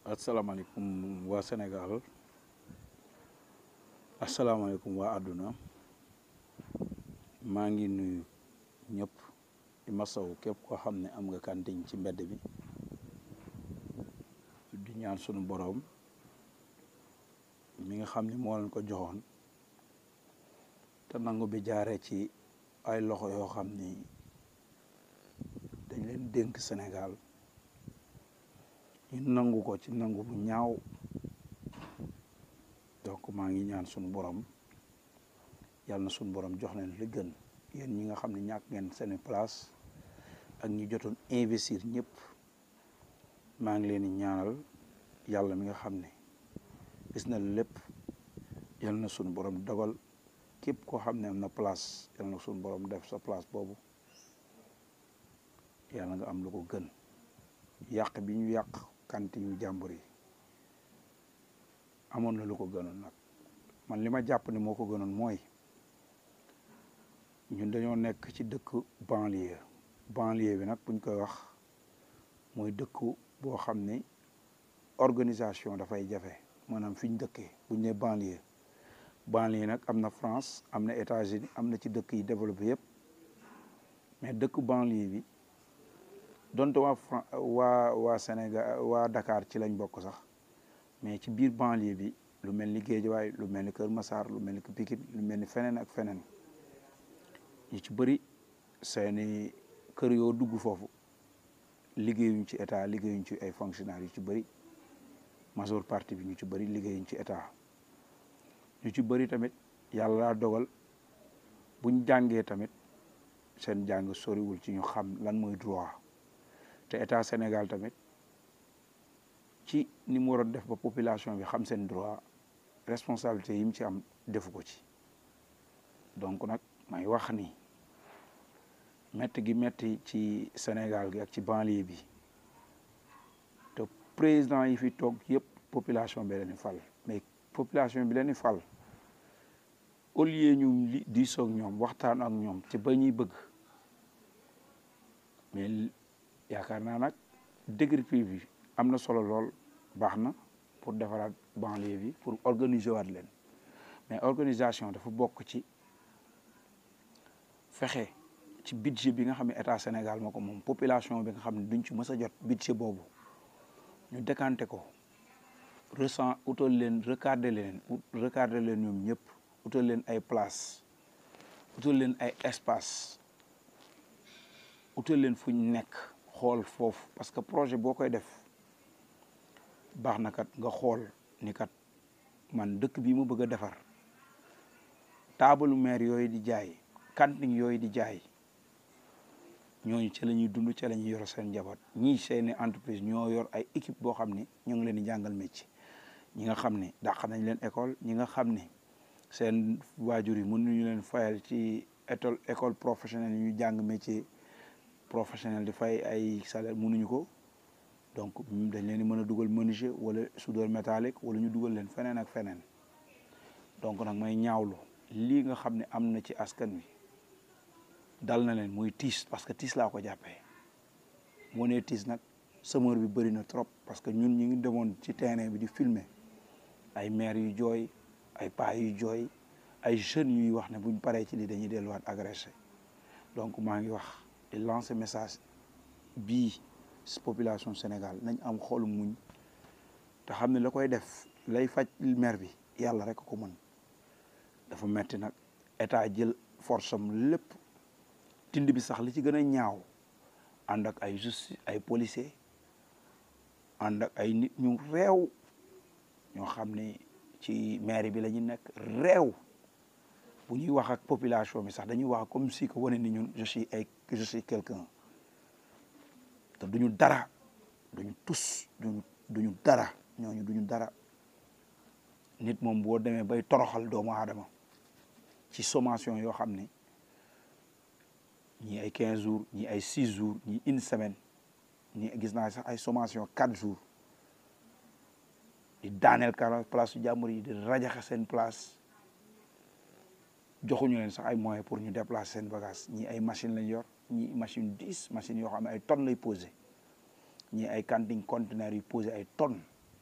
asalaamaaleykum waa Sénégal asalaamaaleykum waa àdduna maa ngi nuyu ñëpp di masawu képp koo xam ne am nga kantiñ ci mbedd bi di ñaan sunu boroom mi nga xam ne moo leen ko joxoon te nangu bi jaaree ci ay loxo yoo xam ni dañ leen dénk Sénégal ñu nangu ko ci nangu bu ñaaw donc maa ngi ñaan sunu borom yàlla na sunu borom jox leen li gën yéen ñi nga xam ne ñàkk ngeen seeni place ak ñi jotoon investir ñëpp maa ngi leen di ñaanal yàlla mi nga xam ne gis na lépp yàlla na sunu borom dogal képp koo xam ne am na place yàlla na sunu borom def sa place boobu yàlla nga am lu ko gën yàq bi ñu yàq kanti yu jàmbur yi amoon na lu ko gënoon nag man li ma jàpp ni moo ko gënoon mooy ñun dañoo nekk ci dëkk banlieue banlieue bi nag buñ koy wax mooy dëkk boo xam ni organisation dafay jafe maanaam fi ñu dëkkee buñ ne banlieue banlieue nag am na France am na États-Unis am na ci dëkk yi développé yëpp mais dëkk banlieue bi donte waa Fran waa waa Sénégal waa Dakar ci lañ bokk sax mais ci biir banlieue bi lu mel ni Guédiawaye lu mel ni Kër Massar lu mel ni Pikine lu mel ni feneen ak feneen ñu ci bëri seeni kër yoo dugg foofu liggéeyuñ ci état liggéeyuñ ci ay fonctionnaires yu ci bëri majeure partie bi ñu ci bëri liggéeyuñ ci état ñu ci bëri tamit yàlla laa dogal buñ jàngee tamit seen jàng soriwul ci ñu xam lan mooy droit te état Sénégal tamit ci ni mu waroon def ba population bi xam seen droit responsabilité yi mu ci am defu ko ci donc nag may wax ni metti gi metti ci Sénégal gi ak ci banlieue bi te président yi fi toog yëpp population bi leen di fal mais population bi leen di fal au lieu ñu li diisoo ak ñoom waxtaan ak ñoom ci ba ñuy bëgg mais yaakaar naa nag décrépit bi am na solo lool baax na pour defaraat banlieue bi pour organiser waat leen mais organisation dafa bokk ci fexe ci budget bi nga xam ne état Sénégal moo ko moom population bi nga xam ne duñ ci mës a jot budget boobu ñu décanté ko ressent utal leen recadrer leen recadrer leen ñoom ñëpp utal leen ay place utal leen ay espace utal leen fu ñu nekk xool foofu parce que projet boo koy def baax na kat nga xool ni kat man dëkk bi mu bëgg a defar taabalu maire yooyu di jaay cantine yooyu di jaay ñooñu ca la ñuy dund ca la ñuy yor seen njaboot ñii seeni entreprise ñoo yor ay équipe boo xam ne ñu ngi leen di jàngal métier ñi nga xam ne dàq nañ leen école ñi nga xam ne seen waajur yi mënuñu leen fayal ci école école professionnelle yi ñu jàng métier professionnel di fay ay salaire mënuñu ko donc dañ leen di mën a dugal menuisier wala soudeur métallique wala ñu dugal leen feneen ak feneen donc nag may ñaawlu lii nga xam ne am na ci askan wi dal na leen muy tiis parce que tiis laa ko jàppee moo nee tiis nag semeur bi bëri na trop parce que ñun ñu ngi demoon ci terrain bi di filmer ay maire yu jooy ay paa yu jooy ay jeunes yuy wax ne buñ paree ci lii dañuy delluwaat agressé donc maa ngi wax di lancer message bii population Sénégal nañ am xolu muñ te xam ne la koy def lay faj maire bi yàlla rek ko mën dafa metti nag état jël force am lépp tind bi sax li ci gën a ñaaw ànd ak ay justice ay policier ànd ak ay nit ñu réew ñoo xam ne ci maire bi la ñu nekk réew bu ñuy wax ak population bi sax dañuy wax comme si que wane ni ñun je suis ay je suis quelqu'un te duñu dara duñu tus duñu duñu dara ñooñu duñu dara nit moom boo demee bay toroxal doomu aadama ci sommation yoo xam ne ñii ay quinze jours ñii ay six jours ñii une semaine ñii gis naa sax ay sommation quatre jours di daaneel kara place su jàmbur yi di rajaxe seen place joxuñu leen sax ay moyens pour ñu déplacer seen bagage ñii ay machine lañ yor ñii machine dix machines yoo xam ne ay tonnes lay posé ñii ay cantine conteneurs yu posé ay tonnes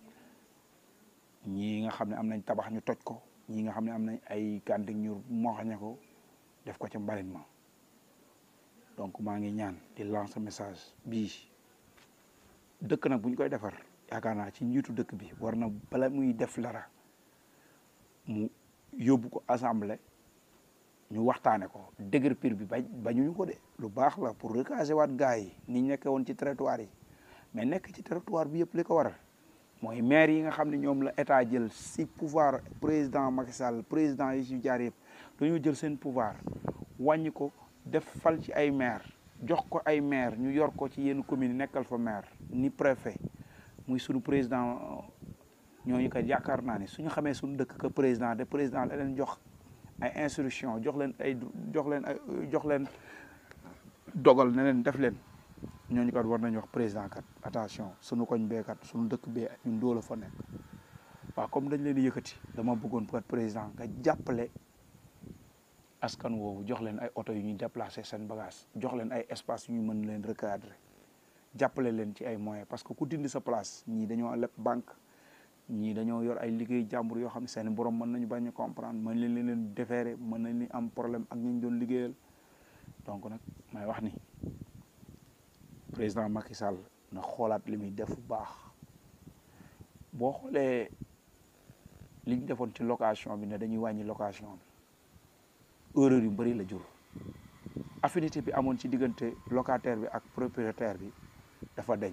ñii nga xam ne am nañ tabax ñu toj ko ñii nga xam ne am nañ ay kanting ñu moxañe ko def ko ca mbalit ma donc maa ngi ñaan di lancer message bii dëkk nag bu ñu koy defar yaakaar naa ci njiitu dëkk bi war na bala muy def dara mu yóbbu ko assemblée ñu waxtaane ko déguerpir bi bañ bañuñu ko de lu baax la pour recaser waat gars yi ni ñu nekkee woon ci territoire yi mais nekk ci territoire bi yëpp li ko waral mooy maire yi nga xam ne ñoom la état jël si pouvoir président Macky Sall président yi si jaar yëpp dañoo jël seen pouvoir wàññi ko def fal ci ay maire jox ko ay maire ñu yor ko ci yenn commune nekkal fa maire ni préfet muy sunu président ñooñu kat yaakaar naa ne suñu xamee suñu dëkk que président de président la leen jox ay instruction jox leen ay jox leen ay jox leen dogal ne leen def leen ñooñu kat war nañu wax président kat attention suñu koñ bee kat suñu dëkk bee ñun doo la fa nekk waaw comme dañ leen di yëkkati dama bëggoon kat président nga jàppale askan woowu jox leen ay oto yu ñuy déplacer seen bagage jox leen ay espace yu ñu mën leen recadrer jàppale leen ci ay moyens parce que ku dindi sa place ñii dañoo leb banque ñii dañoo yor ay liggéey jàmbur yoo xam ne seen borom mën nañu bañ a comprendre mën leen leen déférer mën nañu am problème ak ñu doon liggéeyal donc nag may wax ni président Macky Sall na xoolaat li muy def bu baax boo xoolee li ñu defoon ci location bi ne dañuy wàññi location bi erreur yu bëri la jur affinité bi amoon ci diggante locataire bi ak propriétaire bi dafa deñ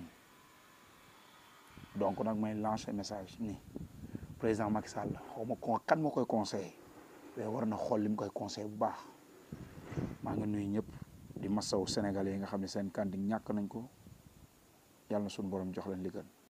donc nag may lancer message ni président Macky Sall xaw ma ko kan moo koy conseillé mais war na xool li mu koy conseillé bu baax maa ngi nuyu ñëpp di masaw sénégalais yi nga xam ne seen kanti ñàkk nañ ko yàlla na suñu borom jox leen li gën